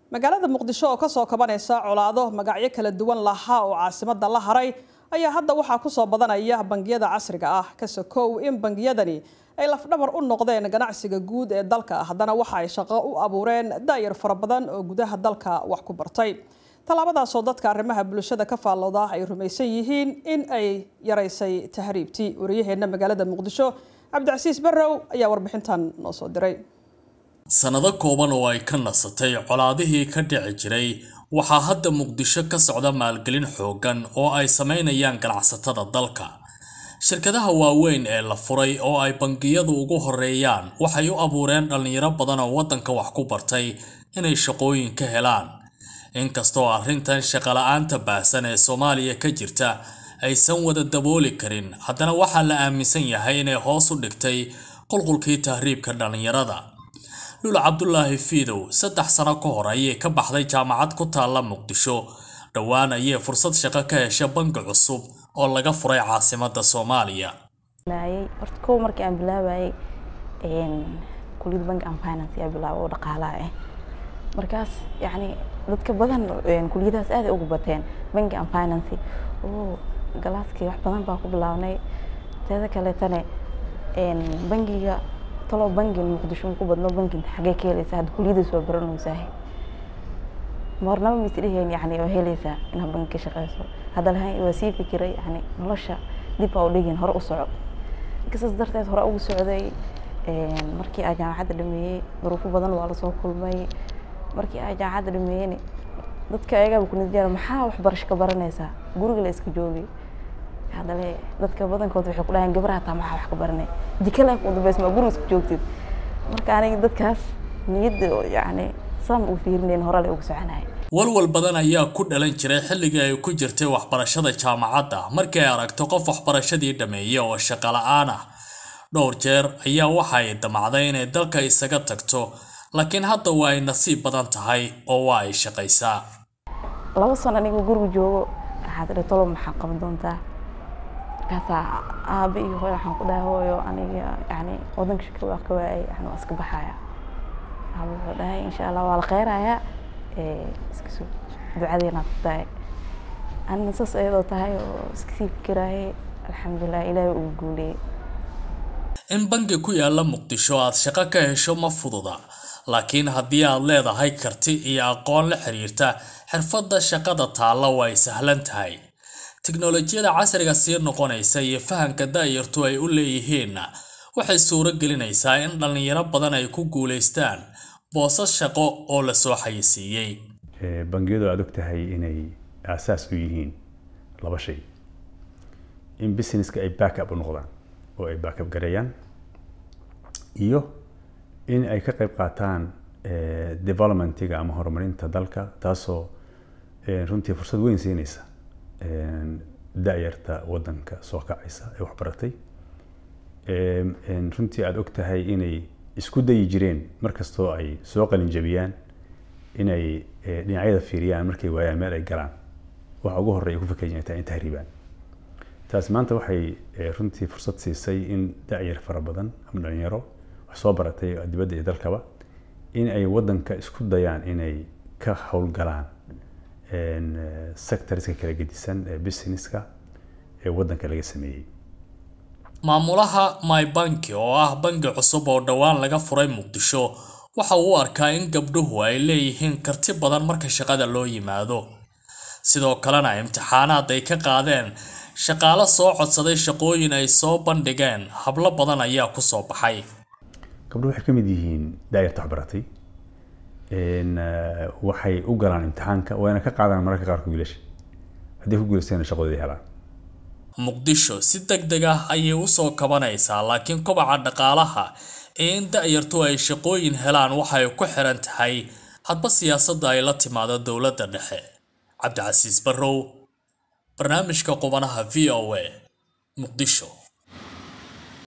magaalada muqdisho oo kasoo kabanaysa colaado magacyo kala duwan lahaa oo caasimada la haray ayaa hadda waxaa kusoo badanaya bangiyada casriga ah kasokow in bangiyadani ay lafdhabar u noqdeen ganacsiga guud ee dalka haddana waxa ay shaqo u abuureen daayar fara badan oo gudaha dalka wax ku bartay tallaabadaasoo dadka arrimaha bulshada ka faallooda ay rumaysan yihiin in ay yaraysay tahriibtii wariyaheenna magaalada muqdisho cabdicasiis barrow ayaa warbixintan noo soo diray sannado kooban oo ay ka nasatay colaadihii ka dhici jiray waxaa hadda muqdisho ka socda maalgelin xooggan oo ay samaynayaan ganacsatada dalka shirkadaha waaweyn ee la furay oo ay bangiyadu ugu horeeyaan waxay u abuureen dhallinyaro badan oo waddanka wax ku bartay inay shaqooyin ka helaan inkastoo arrintan shaqala-aanta baahsan ee soomaaliya ka jirta aysan wada dabooli karin haddana waxaa la aaminsan yahay inay hoos u dhigtay qulqulkii tahriibka dhallinyarada lula cabdulaahi fiidow saddex sano ka hor ayay ka baxday jaamacad ku taalla muqdisho dhowaan ayay fursad shaqo ka hesha bangi cusub oo laga furay caasimada soomaaliya horta kow markii aan bilaabayay kuliyad bank and finance yaa bilaaba oo dhaqaalaha ah markaas yacni dadka badan kuliyadahaas aad ay ugu bateen bank and finance oo galaaskii wax badan baa ku bilaabnay teeda kaleetane bangiga talo bangi muqdisho ku badno bangi xagee ka helaysaa hadda kuliyadaas waa baranaysaa marnaba ma isdheheen yani waa helaysaa inaad bangi ka shaqeyso hadda lahayn waa sii fikiray yani nolosha dib baa u dhigin hore u soco inkasaas darteed hore ugu socday markii aa jaamacadda dhameeyey duruufo badan waa lasoo kulmay markii aa jaamacadda dhameeyeyna dadka ayagaaba kunidjaa maxaa waxbarasho ka baranaysaa guriga la iska joogay haddale dadka badankood waxay ku dhahayn gabar hataa maxaa wax ka baranay jikala ku dambeys ma guriga iska joogtid marka aniga dadkaas niyadda yani san u fiirinayn hore le ugu soconaya walwal badan ayaa ku dhalan jiray xilligii ay ku jirtay waxbarashada jaamacadda markii ay aragto qof waxbarashadii dhameeyey oo shaqo la-aan ah dhowr jeer ayaa waxa ay damacday inay dalka isaga tagto laakiin hadda waa ay nasiib badan tahay oo waa ay shaqaysaa laba sano aniga guriga joogo waxaad idhi tolo maxaa qaban doontaa markaasaa aabe iyo hooyo waxaan ku dhahay hooyo aniga yani wadanka shaka waa ka waayay yani waa iska baxaya aabe wuxuu dhahay insha allah waa la kheyrayaa iska soo ducadeena tahay anina saas ayadoo tahay oo iska sii fikiraayay alxamdulilah ilaahay ugu guuleeyey in bangi ku yaala muqdisho aad shaqo ka hesho ma fududa laakiin haddii aad leedahay karti iyo aqoon la xiriirta xirfadda shaqada taalla way sahlan tahay tiknolojiyada casriga sii noqonaysa iyo fahamka daayartu ay u leeyihiinna waxay suuro gelinaysaa in dhallinyaro badan ay ku guulaystaan boosas shaqo oo lasoo xayisiiyey bangiyadu aad og tahay inay aasaas u yihiin laba shay in businesska ay backup u noqdaan oo ay backup gareeyaan iyo in ay ka qayb qaataan developmentiga ama horumarinta dalka taasoo runtii fursad weyn siinaysa da-yarta wadanka soo kacaysa ee waxbaratay runtii aada og tahay inay isku dayi jireen markastoo ay soo qalin jabiyaan inay dhinacyada fiiriyaan markay waayaan meel ay galaan waxa ugu horreya ku fikirayaan taa in tahriibaan taas maanta waxay runtii fursad siisay in da-yar fara badan ama dhalinyaro wax soo baratay dibadda iyo dalkaba in ay wadanka isku dayaan inay ka howlgalaan sectorska kala gedisan ee businesska ee wadanka laga sameeyey maamulaha my banki oo ah bangi cusub oo dhowaan laga furay muqdisho waxa uu u arkaa in gabdhuhu ay leeyihiin karti badan marka shaqada loo yimaado sidoo kalena imtixaanaad ay ka qaadeen shaqaalo soo codsaday shaqooyin ay soo bandhigeen hablo badan ayaa kusoo baxay gabdhuhu waxay ka mid yihiin daayarta waxbaratay waxay u galaan imtixaanka wayna ka qaadaan mararka qaarkood wiilasha haddii ku guulaystayna shaqadoodii helaan muqdisho si deg deg ah ayay usoo kabanaysaa laakiin kobaca dhaqaalaha ee in da-yartu ay shaqooyin helaan waxay ku xiran tahay hadba siyaasadda ay la timaado dowladda dhexe cabdicasiis barrow barnaamijka qubanaha v o a muqdisho